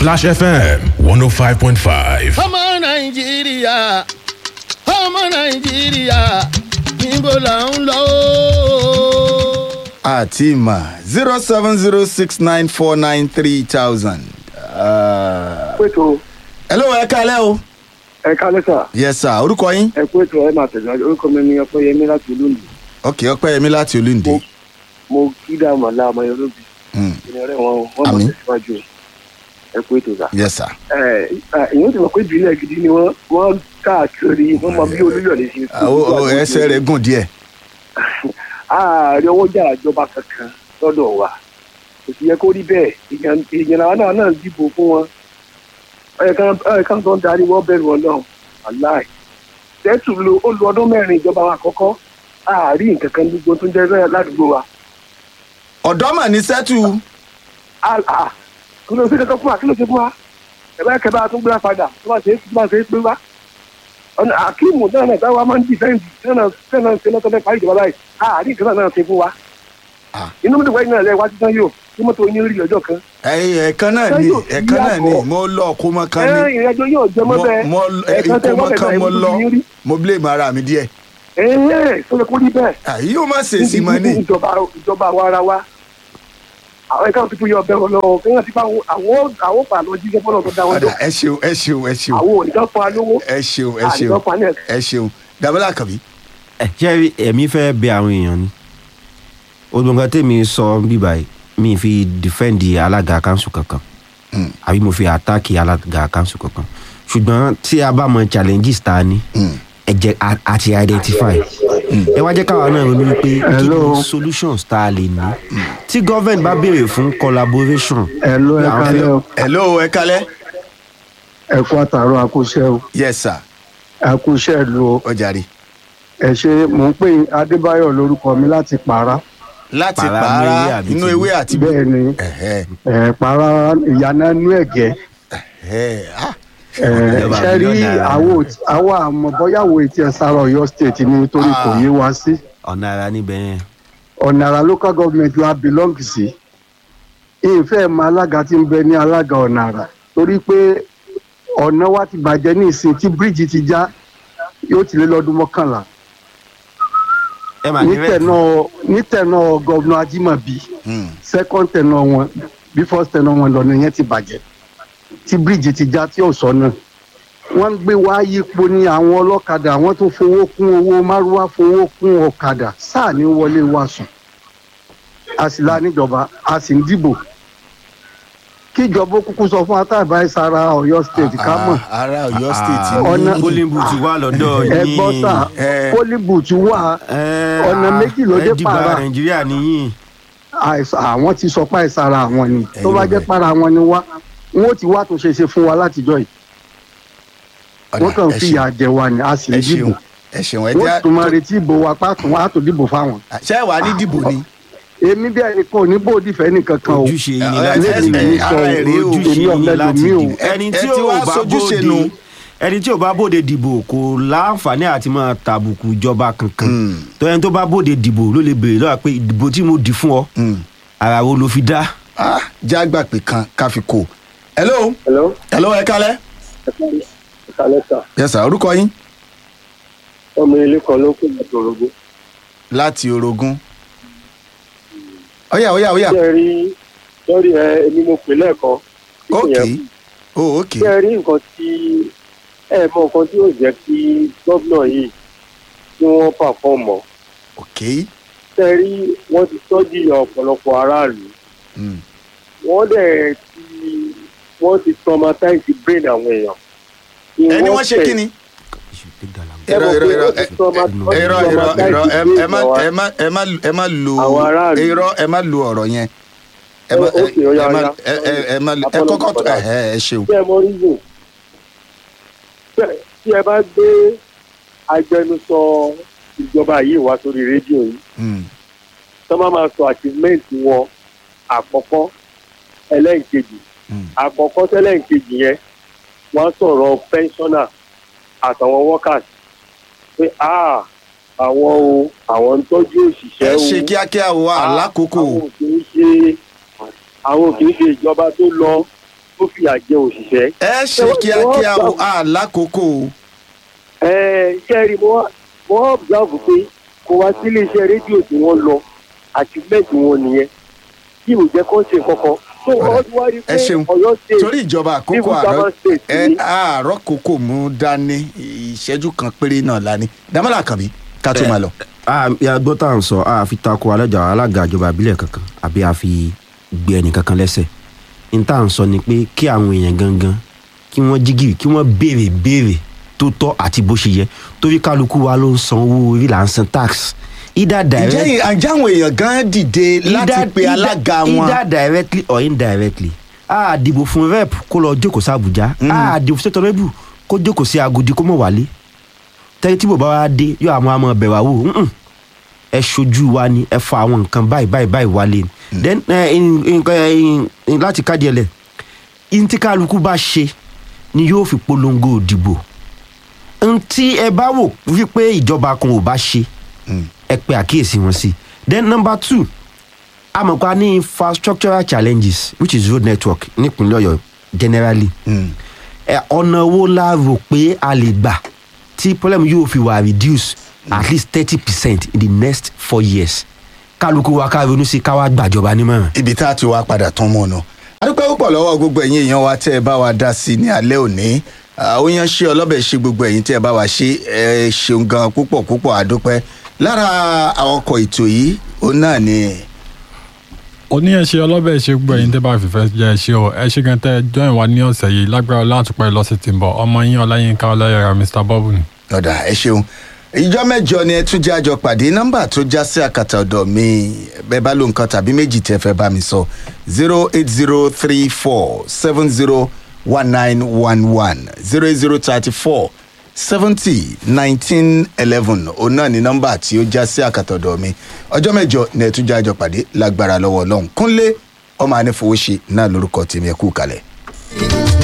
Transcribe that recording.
Splash FM 105.5. ọmọ nàìjíríà ọmọ nàìjíríà níbo là ń lọ ó. àti ìmọ̀ zero seven zero six nine four nine three thousand. pẹ̀tọ́ hello ẹ kálẹ̀ o. ẹ kálẹ́ sà yes sir orúkọ yín. ẹ pẹ̀tọ́ ẹ máa tẹ̀síwájú orúkọ mi ni ọpẹ́yẹmí láti olóńdè ok ọpẹ́yẹmí láti olúndé. mo kí dààmú àlá ọmọ yorùbá Mm, ìrìn wọn wọn máa Àmín. tẹ̀síwájú ẹ pẹ̀tọ́ sà. yes sir. ẹ ìyẹn ti mọ̀ pé ìbílẹ̀ gidi ni wọ́n wọ́n káàkiri wọ́n máa bí olúyọ̀lé ṣe. Ah, o- o- ẹsẹ̀ rẹ̀ gùn díẹ̀. ààrẹ owó jà ìjọba kankan lọ́dọ̀ wa kò sì yẹ kó rí bẹ́ẹ̀ ìyẹn ìyẹn làwọn náà náà dìbò fún wọn ẹ̀ẹ̀kan tó ń darí wọ́n bẹ̀rù ọlọ́run aláì tẹ́tù lo ó lu ọdún mẹ́rin ìjọba wa àkọ́kọ́ àárín nǹkan kan gbogbo tó ń jẹ́ bẹ́ẹ̀ ládùúgbò wa ọ̀dọ́ mà ní sẹ́tù. Ah, ah, kí ló ṣe kankan fún wa kí ló ṣe fún wa ẹ̀bá kẹba tó gbéra padà tó bá ṣe é tó bá ṣe é pé wá ọ̀nà àkíìmù náà náà táwa máa ń dìfẹ́ǹdì tẹ́nà tẹ́nà ṣe lọ́tọ́ fẹ́ parí ìjọba báyìí àárín nǹkan náà ṣe fún wa Ah. inú mi dùn wáyé náà lẹ́ wá títán yóò kí mọ́tò yín rí ọjọ́ kan ẹyin ẹ̀kan náà ni Sẹ́yìn ò sí ẹ̀kan náà ni yàtọ̀. mo lọ kó mọ kan ẹ ni. ìrìnàjò yóò jẹ mọ́ bẹ́ẹ̀ mo ẹ̀ẹ̀kan tẹ́ ikú mọ wọ́n kan bẹ̀rẹ̀ mo lọ ìmúdùn yín rí mo blame ara mi díẹ̀. ẹ̀ẹ́ sọ́dọ̀ kó rí bẹ́ẹ̀ àyè yóò má ṣe sí mọ́ ni. ìjọba ìjọba wa ara wa àwọn ẹ̀ka tuntun yọ ọbẹ̀ ọlọ́wọ́ kí wọ́n ti bá àwọn àwọn pàlọ́ jíjẹ́ fọ́nà tó dá wọn ọ̀dà jọ ẹ ṣeun ẹ ṣeun ẹ ṣeun àwọn òǹdọ́ fún wa lówó ẹ ṣeun ẹ àìsàn ṣeun fún wa ní ẹ̀ka. ẹ ṣeun dàbẹ́lá kàbí. ẹ ṣe rí ẹ̀mí fẹ́ bẹ àwọn èèyàn ni olùgbọ̀ngàn tèmi sọ bíbá yìí mi fi dìfẹ́ǹdì alága kanṣu kankan Mm. àbí mo fi àtàkì alága kanṣu kankan ṣùgbọ́n tí a bá mọ challenges ta ni Mm. ẹ jẹ́ a- a ti identify ẹ wá jẹ́ káwa náà ronú wípé kí Hello. ni solutions tá a lè ní tí government bá béèrè fún collaboration ẹ ló ẹ Àwọn kálẹ̀ fẹ́- o hello ẹ kalẹ́. ẹ kú àtàrọ àkúṣe o yes sir àkúṣe ìlú o ó jàre. ẹ ṣe mò ń pè yín adébáyọ̀ lórúkọ mi láti pàrà láti Pàrà pààrà nínú ewé àbí inú ti- ewé àti bẹ́ẹ̀ ni Ẹ̀hẹ́, ẹ pàrà ìyànà inú ẹ̀gẹ́ ẹ̀hẹ́, ah, ẹ Ìjọba ṣe rí mílíọ̀nù náírà. àwọ̀ àwọ̀ àmọ̀ bọ́yàwó etí ẹ̀ sára ọ̀yọ́ state ni nítorí kò Ah. yé wa sí ọ̀nà ara níbẹ̀ yẹn ọ̀nàrà local government la belong sí ìfẹ́ mọ alága tí ń bẹ ní alága ọ̀nàrà torí pé ọ̀nà wa ti bàjẹ́ ní ìsìn tí bíríìjì ti já yóò ti lé lọ́dún mọ́kànlá ẹ mà ní rẹ̀ nítẹ̀nà nítẹ̀nà gọ́vnà ajímọ̀bí hmm, second tẹ̀nà wọn bí first tẹ̀nà wọn lọ́nà yẹn ti bàjẹ́ tí bíríìjì ti já tí ò sọ náà wọ́n ń gbé wá yípo ní àwọn ọlọ́kadà wọ́n tún fowó kún owó márúwá fowó kún ọ̀kadà sáà ní wọlé wa sùn a sì la níjọba a sì ń dìbò kíjọba ó kúkú sọ fún atáàbá ìsara ọ̀yọ́ state ká mọ̀ ah, ara Ọ̀yọ́ state ọ̀nà- ní polling booth wà lọ́dọ̀ ẹ yín gbọ́ sà Eh. pólíbùtù wà Ẹ, ọ̀nà ah, méjì ló dé ẹ dìgbà para. nàìjíríà nìyí àìsàn àwọn ti sọ pé àìsàrà àwọn ni tó bá Ẹ̀yin jẹ́ bẹ̀. para àwọn ni wá wọn ó ti wá tó ṣe ṣe fún wa látijọ́ yìí ọ̀dà, wọ́n kàn ẹ fi ṣeun, ìyà jẹ wa ni a sì ẹ ń dìbò ṣeun ẹ ṣeun ẹ wọ́n jẹ́ tún máa retí ìbò wa pàtó wọn á tó dìbò fáwọn. ṣé wàá ní dìbò ni. èmi bí ẹnìkan ò ní bòdì fẹ́ nìkan kan o ojúṣe yín ni ẹ, láti ẹ, dìbò ẹ, ara ẹ̀ rèé o. ojúṣe Èmi yín ni ọ̀lẹ́lò láti mi o. dìbò ẹni Ẹ- tí ẹ ti ò wá bá sojúṣe nu. bóde ẹni tí ò bá bóde dìbò kò láǹfààní àti máa tàbùkù ìjọba kankan Hmm. tó ẹni tó bá bóde dìbò ló lè béèrè lọ́wọ́ pé ìdìbò tí mo dì fún ọ Hmm. ara wo ló fi dá Ah, jágbà pé kan ká fi kó. hello hello hello ẹ kalẹ́. ẹ kálẹ́ sà yes sir orúkọ yín. ọmọ ilé kan ló kó láti orogún láti orogún. ọ̀yà ọ̀yà ọ̀yà ṣé ẹ rí lórí ẹ èmi mo pè lẹ́ẹ̀kan ok oh ok ṣé ẹ rí nǹkan tí ẹ mọ nǹkan tí yóò jẹ́ kí gómìnà yìí kí wọ́n pàfọ́ọ̀mù ok ṣé ẹ rí wọ́n ti tọ́jú ọ̀pọ̀lọpọ̀ aráàlú Hmm. wọ́n dẹ̀ ti wọ́n ti traumatize brain àwọn èèyàn. ẹni wọ́n ṣe kí ni. irọ́ irọ́ irọ́ ẹ- ẹ- irọ́ irọ́ irọ́ ẹ- ẹ má ẹ má ẹ má ẹ má lo Àwọn aráàlú. irọ́ ẹ má lo ọ̀rọ̀ yẹn. ẹ má Ó- ok, ó yá, ẹ má ó yá. ẹ ẹ- ẹ má ẹ Apology kọ́kọ́ for ẹ that. ẹ ẹ ṣeun. tí ẹ mọ reason Bẹ́ẹ̀, tí ẹ bá gbé agbẹnusọ ìjọba yìí wá sórí rédíò yìí Hmm. tó máa máa sọ achievement wọn àkọ́kọ́ ẹlẹ́ǹkejì Hmm. àkọ́kọ́ tẹ́lẹ̀ǹkejì yẹn wọ́n sọ̀rọ̀ pensioner àtàwọn workers pé ah àwọn o àwọn ń tọ́jú òṣìṣẹ́ ẹ o ṣe kíákíá o Ah, àlákòókò àwọn ò kì í ṣe àwọn ò kì í ṣe ìjọba tó lọ tó fìyà jẹ òṣìṣẹ́. ẹ ṣe kíákíá o àlákòókò o. ẹ ṣe rí mo mo observe pé kò wá sí iléeṣẹ́ rédíò tí wọ́n lọ àti mẹ́tì wọn nìyẹn kí ò jẹ́ kó ṣe kankan. tó wọ́n ti wá rí pé ẹ ṣeun ọ̀yọ́ state torí ìjọba àkókò civil àárọ̀ servant state ẹ ni àárọ̀ kókò mú dání ìṣẹ́jú kan péré náà lání dámọ́lá kàbí ká tó máa lọ. gbọ́ tá à ń sọ a fi tako alájà alága ìjọba ìbílẹ̀ kankan àbí a fi gbé ẹnì kankan lẹ́sẹ̀ n tá à ń sọ ni pé kí àwọn èèyàn gangan kí wọ́n jígìrì kí wọ́n béèrè béèrè tó tọ́ àti bó ṣe yẹ torí kálukú wa ló ń san owó orí là ń san tax either direct ǹjẹ́ àjẹ́ àwọn èèyàn gan dìde láti pe alága wọn. either directly or indirectly a dìbò fún rep kó lọ jókòó sí abuja a dìbò fún state honourable kó jókòó sí agodi kó mọ̀ wálé tẹ́lẹ̀ tí bòbá wa dé yóò àwọn àmọ́ bẹ̀ wá wò "Mm-mm, ẹ ṣojú wa ni ẹ fa àwọn nǹkan báyìí báyìí báyìí wálé ni then ẹ, in- in- in- in- láti káàdì ẹlẹ ntí kálukú bá ṣe ni yóò fi polongo òdìbò ntí ẹ bá wò wípé ìjọba kan ò bá ṣe ẹ pe àkíyèsí wọn sí then number two amọ̀pá ní infrastructural challenges which is road network nípínlẹ̀ ọ̀yọ́ generally ẹ, ọ̀nà wo la rò pé a lè gbà tí problem yóò fi wà reduce at least thirty percent in the next four years kálukú wa ká ronú sí ká wá gbàjọba nímọ̀ràn. ibi tá a ti wá padà tán mọ́ ọ̀nà. adúpẹ́ púpọ̀ lọ́wọ́ gbogbo ẹ̀yin èèyàn wa tẹ́ ẹ bá wa dá sí i ní alẹ́ òní ó yan ṣe ọlọ́bẹ̀ ṣe gbogbo ẹ̀yin tẹ́ ẹ bá wa ṣe ẹ ṣeun gan púpọ̀ púpọ̀ adúpẹ́ lára àwọn ọkọ̀ ètò yìí òun náà ni oníyẹ̀ṣe ọlọ́bẹ̀ ṣe gbọ́ ẹ̀yin tẹ́ bá fìfẹ́ jẹ́ ẹ ṣe o ẹ ṣe gan tẹ́ ẹ join wa ní ọ̀sẹ̀ yìí lágbára látùpẹ́ lọ́sẹ̀ tí ń bọ̀ ọmọ yín ọláyínká ọláyàrá mr bọ́bù ni. ọ̀dà ẹ ṣeun ìjọ mẹ́jọ ni ẹ tún jẹ́ àjọ pàdé nọ́mbà tó já sí àkàtà ọ̀dọ̀ mi bẹ́ẹ̀ bá ló nǹkan tàbí méjì tẹ́ fẹ́ bá mi sọ zero eight zero three four seven zero one nine one one zero eight zero thirty four seventy nineteen eleven òun náà ni nọ́mbà tí ó já sí àkàtà ọ̀dọ̀ mi ọjọ́ mẹ́jọ ni ẹ tún jẹ́ àjọ pàdé lágbára lọ́wọ́ ọlọ́run kúnlé ọmọ anífowóṣe náà lórúkọ tèmi ẹ kú kalẹ̀.